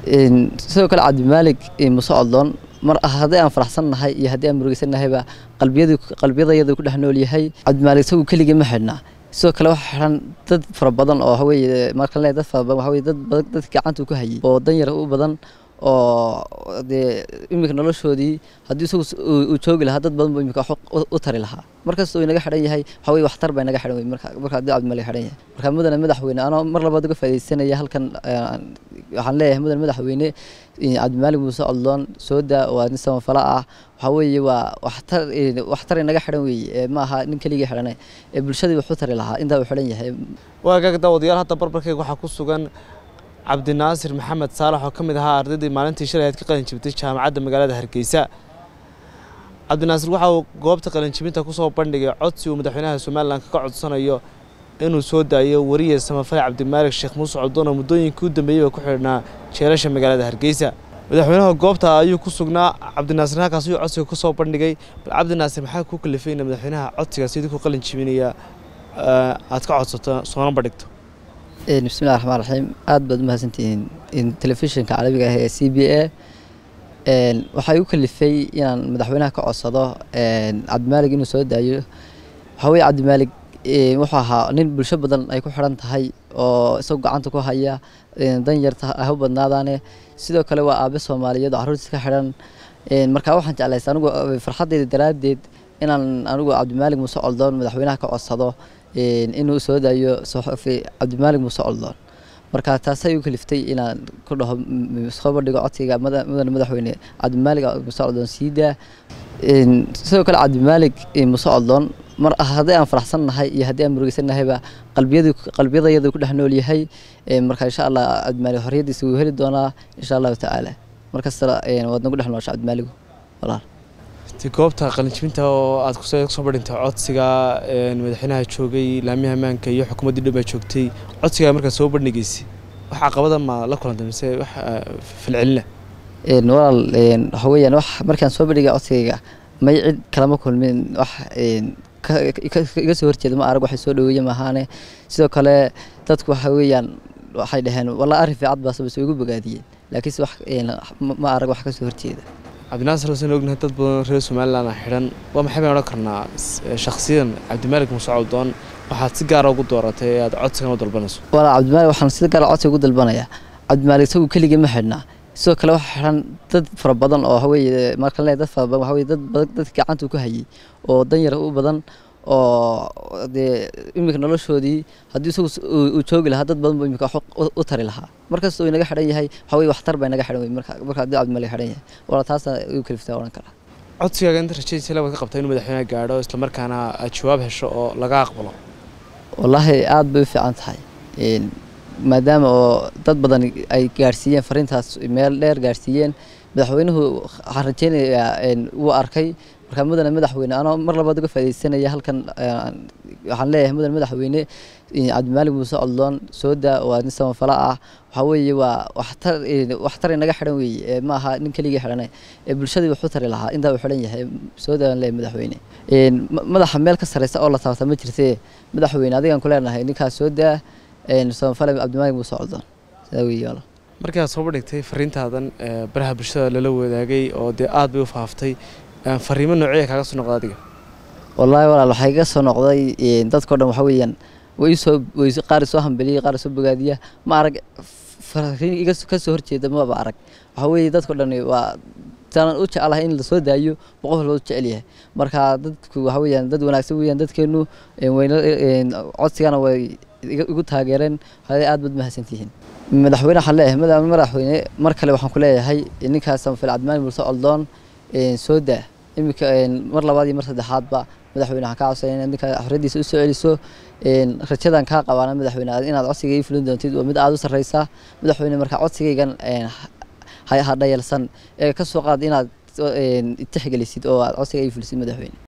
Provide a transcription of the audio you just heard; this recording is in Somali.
sidoo kale cabdimaalig muse odloon mar haddii aan faraxsannahay iyo haddii aan murugeysannahayba qalbiyadu qalbiyadayadu ku dhex nool yahay cabdimaalig isagu keligii ma xidhnaa sidoo kale waxaa xidhan dad fara badan oo waxaweye marka le dad fara badan waxaweye dad badan dadka gacanta ku hayay oo dan yar u badan oo dee iminka noloshoodii haddii isagu uu joogi lahaa dad badan buu iminka wax u tari lahaa markasta uu inaga xidhan yahay waxa weye waxtar baa inaga xidhan wey marka marka haddii cabdimaalig xidhan yahay marka mudane madaxweyne anoo mar labaad uga faaidaysanaya halkan waxaan leeyahay mudane madaxweyne cabdimaalig muuse odloon sooda waa nin samafala ah waxaa weeye waa waxtar waxtar inaga xidhan weeye ma aha nin keligii xidhane ee bulshadii wax u tari lahaa intaa uu xidhan yahay waagaag daawadayaal hadda barbarkayga waxaa ku sugan cabdinaasir maxamed saalax oo ka mid ahaa ardaydii maalintii shalay aad ka qalin jibtay jaamacadda magaalada hargeysa cabdinaasir waxa uu goobta qalinjibinta kusoo bandhigay codsi uu madaxweynaha somalilan kaga codsanayo inuu soo daayo wariye samafale cabdimaalig sheekh muuse coddoon oo muddooyinkii u dambeeyeyba ku xidhnaa jeelasha magaalada hargeysa madaxweynaha goobta ayuu ku sugnaa cabdinaasir halkaas ayuu codsiga kusoo bandhigay bal cabdinaasir maxaa ku kalifayna madaxweynaha codsigaas idinku qalin jibinaya aad ka codsato soona bandhigto bismillahi raxmaan raxiim aad baad umahadsantihiin telefishinka carabiga ah ee c b a waxaa igu kalifay inaan madaxweynaha ka codsado cabdimaalig inuu soo daayo waxaa weye cabdimaalig wuxuu ahaa nin bulsho badan ay ku xidhan tahay oo isagu gacanta ku haya dan yarta ah u badnaadaane sidoo kale waa aabe soomaaliyeed oo carruurtiis ka xidhan marka waxaan jeclaysa anigu farxaddeyda daraaddeed inaan anigu cabdimaalig muuse coldoon madaxweynaha ka codsado inuu soo daayo soxofi cabdimaalig muuse coldoon marka taasay u kaliftay inaan ku dhaho soo bandhigo codsiga mudane madaxweyne cabdimaalig muuse coldoon sii daa sidoo kale cabdimaalig muuse coldoon mar haddii aan faraxsannahay iyo haddii aan murugeysannahayba qalbiyadu qalbiyadayadu ku dhex nool yahay marka insha allah cabdimaalig xorriyaddiisa wuu heli doonaa insha allahu tacaala markasta waad nagu dhex noosha cabdimaaligu walaal goobta qalinjibinta oo aad kusoo badhintay codsiga madaxweynaha joogay laamiha ammaanka iyo xukuumaddii dhan baa joogtay codsigaa markaa soo bandhigaysay wax caqabada ma la kulantay mise wax filcelina walaal waxa weeyaan wax markaan soo bandhigay codsigayga may cid kalama kulmin wax iga soo horjeeda ma arag waxay soo dhaweeye maahaane sidoo kale dadku waxa weeyaan waxay dhaheen walaa arrin fiicad baase base igu bogaadiyeen laakiinse wax ma arag wax ka soo horjeeda cabdinaasir wasan ognahay dad badan reer somalilan xidhan waa maxay baan odhan karnaa shakhsiyan cabdimaalig muuse coldoon waxaad si gaara ugu dooratay ee aad codsigan u dalbanayso walaa cabdimaalig waxaan si gaara codsiga ugu dalbanayaa cabdimaalig isagu keligii ma xidhnaa sidoo kale waxaa xidhan dad fara badan oo waxaweye marka le dad fara badan waxaweye dad badan dadka gacanta ku hayay oo dan yar u badan oo dee iminka noloshoodii haddii isagu uu joogi lahaa dad badan buu iminka wax u tari lahaa markasta uu inaga xidhan yahay waxa weye waxtar baa inaga xidhan wey marka marka haddii cabdimaalig xidhan yahay wala taasa igu kaliftaa odhan karaa codsigaaga inta rajadiisa labaad ka qabtaa inuu madaxweynaha gaadho islamarkaana aad jawaab hesho oo laga aqbalo wallaahi aad bay u fiican tahay maadaama oo dad badan ay gaarsiiyeen fariintaas meel dheer gaarsiiyeen madaxweynuhu waxaan rajeynayaa wuu arkay markaa mudane madaxweyne anoo mar labaad uga faaidaysanaya halkan waxaan leeyahay mudane madaxweyne cabdimaalig muuse odloon sooda waa nin samafala ah waxaa weeye waa waxtar waxtar inaga xidhan weeye ma aha nin keligii xidhane ee bulshadii wax u tari lahaa intaa uu xidhan yahay sooda aan leeyahay madaxweyne madaxa meel ka sarreysa oo la taabta ma jirtee madaxweyne adigaan ku leenahay ninkaas sooda samafale cabdimaalig muuse coldoon sidaa weeye walaal markii aad soo bandhigtay fariintaadan baraha bulshada lala wadaagay oo dee aad bay u faaftay fariimo noocya kaaga soo noqda adiga wallaahi walaal waxaa iga soo noqday dadkao dhan waxa weeyaan way soo way qaar isoo hambeliyey qaar isoo bogaadiya ma arag fariin iga ka soo horjeeda maba arag waxa weeye dadkao dhan waa saanan u jecelahay in lasoo daayo boqof loo jecel yahay marka dadku waxa weeyaan dad wanaagsan weeyaan dadkeenu wayna codsigana way igu taageereen waxay aad baad mahadsantihiin madaxweyne waxaan leeyahay madaxweyne mar kale waxaan ku leeyahay ninkaas samafil cabdimaalig muuse coldoon soo daa iminka mar labaad iyo mar saddexaadba madaxweyne waxaan kaa codsanaya inaad ninka xorriyaddiisa u soo celiso rajadan kaa qabaana madaxweyne inaad codsiga ii fulin doontid waa mid aada u sarreysa madaxweyne marka codsigaygan ha dhayalsan ee ka soo qaad inaad tixgelisid oo aad codsiga ii fulisid madaxweyne